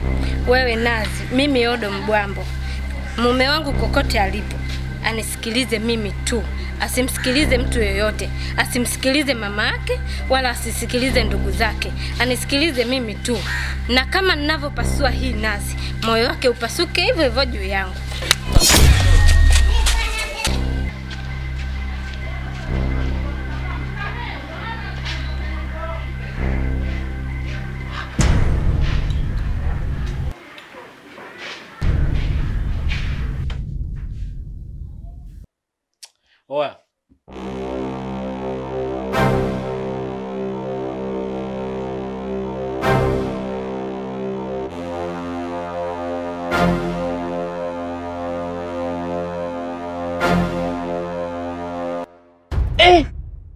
Wewe Nazi, mimi Odo Mbwambo, mume wangu kokote alipo anisikilize mimi tu, asimsikilize mtu yoyote, asimsikilize mama yake wala asisikilize ndugu zake, anisikilize mimi tu, na kama ninavyopasua hii nazi, moyo wake upasuke hivyo hivyo juu yangu. Oya. Eh!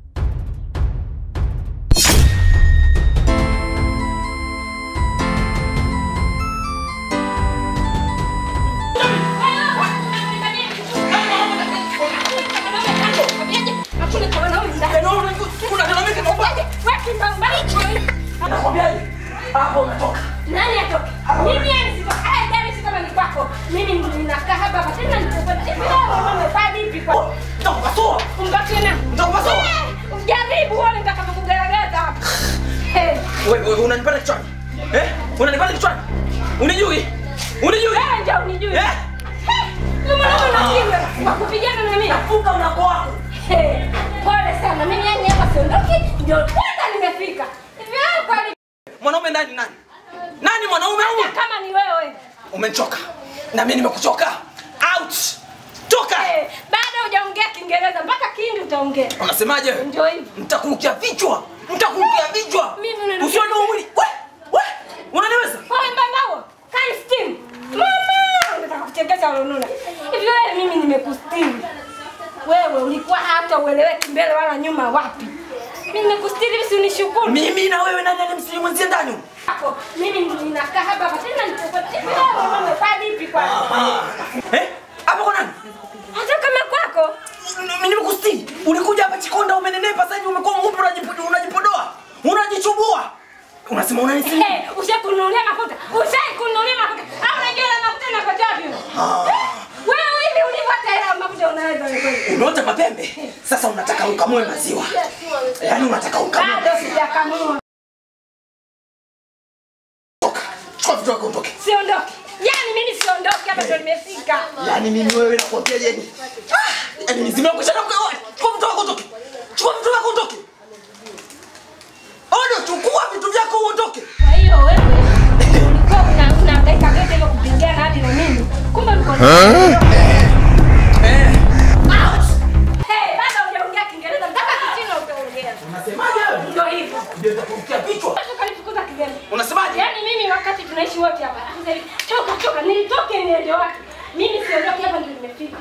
Nani atoke? Mimi yani sitoka. Haya gari si kama ni kwako. Mimi ninakaa hapa hapa tena nitakwenda. Hivi wewe umefanya vipi kwa? Umbaki na. Eh, Ujaribu uone nitakavyokugaragaza hapa. Eh, Wewe unanipata kichwani? Eh? Unanipata kichwani? Unijui? Unijui? wewe ndio unijui. Eh? Eh, ndio maana unapiga. Wakupigana na mimi. Funga mlango wako. Eh, Pole sana. Mimi yani hapa siondoki. Ndio kwanza nimefika. Hivi wewe kwani Mwanaume ndani nani? Nani mwanaume huyu? kama ni wewe? Umenichoka. Na mimi nimekuchoka. Out. Toka. Eh, bado hujaongea Kiingereza mpaka Kihindi utaongea. Unasemaje? Ndio hivyo. Mtakurukia vichwa. Mtakurukia vichwa. Mimi unanirukia- Usione huu mwili. We, we. Unaniweza? Wewe mbambao, kani steam. Mama, nataka kuchekesha ulonuna. Hivi wewe mimi nimekustiri. Wewe ulikuwa hata ueleweki mbele wala nyuma wapi? Mimi nimekustiri hivi si unishukuru. Mimi na wewe nani alimsilimu mwenzie ndani? huyu? Hapo mimi ninakaa hapa hapa tena nitakwenda. Hivi wewe mama umefanya vipi kwani? Eh? Hapo kwa nani? Hata kama kwako Mimi nimekustiri. Ulikuja hapa Chikonda umenenepa sasa hivi umekuwa mweupe unajipodoa, unajipodoa. Unajichubua. Unasema unanisilimu? eh ushakununulia mafuta. Ushakununulia mafuta. Au unajua ile mafuta inakoja wapi? Eh, Wewe hivi ulipata hela mafuta unaweza kweli? Unaota mapembe? Sasa unataka ukamue maziwa. Yaani unataka ukamue. Bado sijakamua. Toka. Chukua vitu vyako utoke. Siondoki. Yaani mimi siondoki hapa ndo nimefika. Yaani mimi wewe nakwambia yani. Ah! Yaani nizime kusha na kwa. Chukua vitu vyako utoke. Chukua vitu vyako utoke. Odo, chukua vitu vyako uondoke. Kwa hiyo wewe ulikuwa una unahangaika vyote hivyo kupigana hadi na mimi. Kumbe ulikuwa Eh. out. Hey, bado hujaongea Kiingereza mpaka Kichina utaongea. Unasemaje wewe? Ndio hivyo. Ndio nitakurukia vichwa. Sasa kanifukuza kigeni. Unasemaje? Yaani mimi wakati tunaishi wote hapa. sasa hivi, Toka toka nilitoke niende wapi? Mimi siondoki hapa ndio nimefika.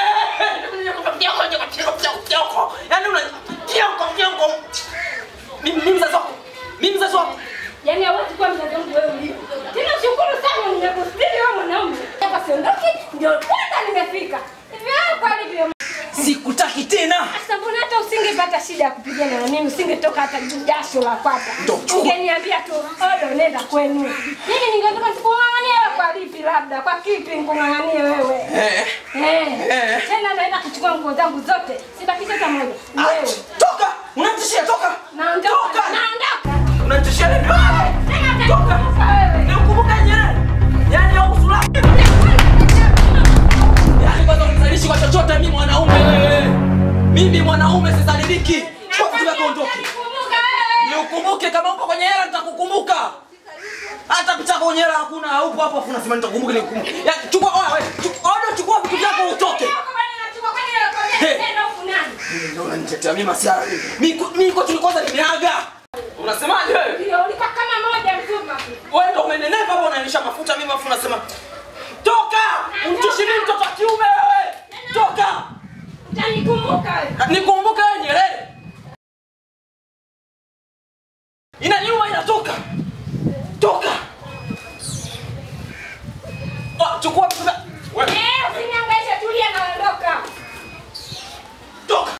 Yaani una kioko kioko. Mimi mimi mzazi wako. Mimi mzazi wako. Yaani hawezi kuwa mzazi wangu wewe ulivyo. Tena shukuru sana nimekustiri wewe mwanaume. Hapa siondoki ndio kwanza nimefika. Hivi wewe kwa alivyo Sikutaki tena. Sasa mbona hata usingepata shida ya kupigana na mimi, usingetoka hata jasho la kwapa. Ndio, chukua. Ungeniambia tu, odo nenda kwenu. Mimi ningetoka nikung'ang'anie wewe kwa lipi labda, kwa kipi nikung'ang'anie wewe? Eh. Eh. Eh. Tena naenda kuchukua nguo zangu zote. Sibakisha hata moja. Wewe. Toka. Unanitishia toka. Naondoka. Toka. Naondoka. Unanitishia nini? Tena Toka. utakufa wewe. Nikumbuka Nyerere. Yaani au usula. Yaani kwanza unizalishi kwa chochote mimi mwanaume wewe. Mimi mwanaume sisalibiki. Chukua vitu vyako ondoke. Kumbuka wewe. Niukumbuke kama uko kwenye hela nitakukumbuka. Hata picha kwenye hela hakuna, haupo hapo afu unasema nitakukumbuka nikukumbuke. Ya chukua wewe, wewe. Chukua odo chukua vitu vyako utoke. Hey. Ndio unanitetea mimi masiara. Mimi mimi kwa tulikuwa nimeaga. Unasemaje wewe? Ulikuwa kama moja mzima. Wewe ndio umenenepa hapo unanisha mafuta mimi afu unasema toka! Mtushi mimi mtoto wa kiume wewe. Toka! Utanikumbuka wewe. Nikumbuke wewe Nyerere. Inaniuma inatoka. Toka. Oh, chukua vitu vya- wewe. Eh, usiniangaishe, tulia naondoka. Toka.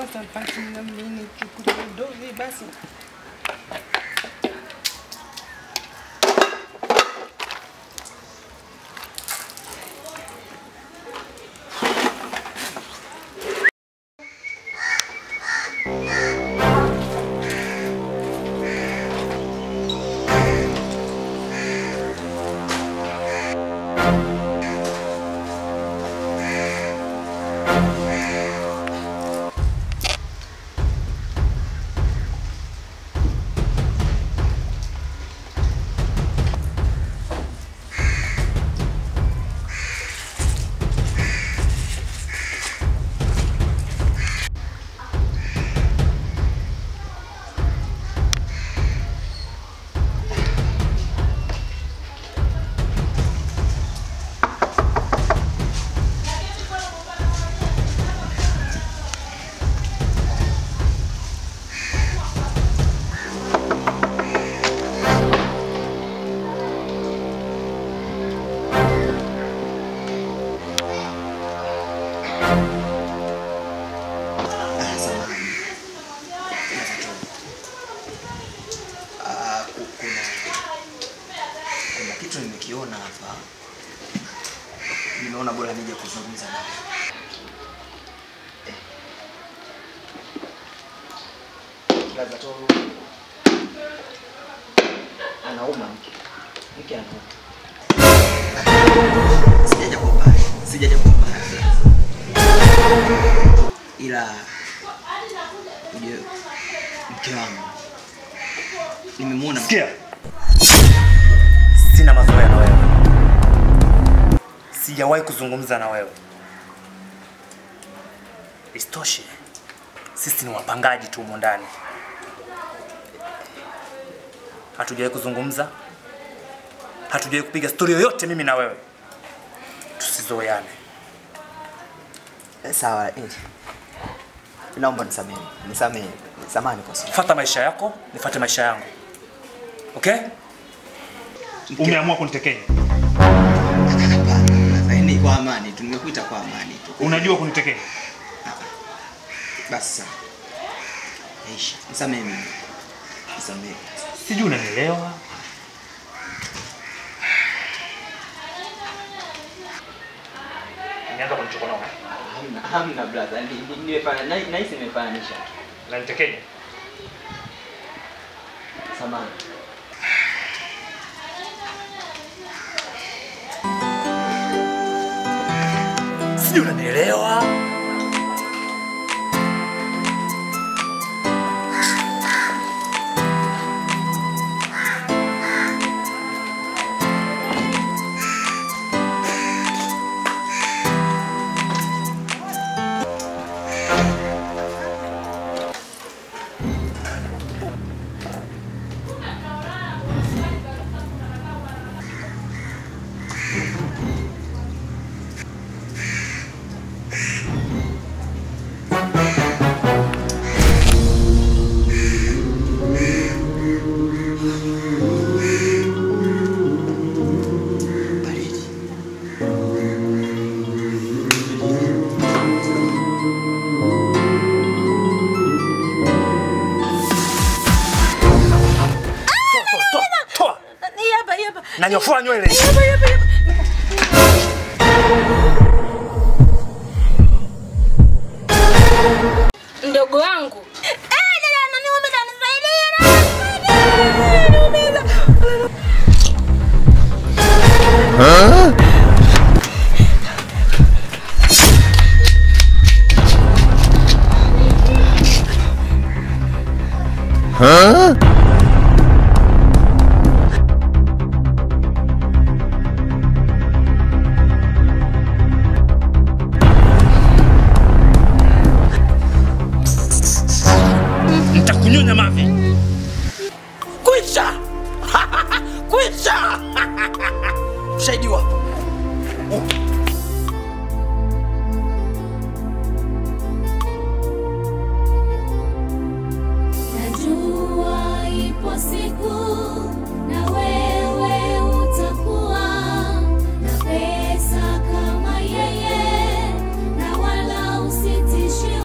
Sasa basi na mimi nichukue doli basi. Ah, samahani. Ah, ku- kuna kuna kitu nimekiona hapa, nimeona bora nije kuzungumza nawe. Laza Toro anauma mke, mke anauma. Sijaja kwa ubaya, sijaja kwa ubaya, ila ujue mke wangu nimemwona Sikia, sina mazoea na wewe, sijawahi kuzungumza na wewe. Isitoshe, sisi ni wapangaji tu humo ndani, hatujawahi kuzungumza, hatujawahi kupiga stori yoyote mimi na wewe. Tusizoeane. sawa. eh, Naomba nisamehe, nisamehe, samahani kwa sasa. Fata maisha yako, nifate maisha yangu. Okay? Umeamua kunitekenya, Hapana, ni kwa amani tu, nimekuita kwa amani tu. unajua kunitekenya. Basi sawa, Aisha, nisamehe mimi, nisamehe. Sijui unanielewa. Nianza kunichokonoa. Hamna, hamna brother, ni- ni- nimefanya na- nahisi nimefananisha tu. Na nitekenya. Samahani. Sijui unanielewa. Baridi. Toa, toa, toa, toa. Hii hapa, hii hapa. Nanyofoa nywele. Hii hapa, hii hapa, hii hapa. Mdogo wangu. Nitakunyonya mavi. Kwisha! Kwisha! Ushahidi wapo? Najua ipo siku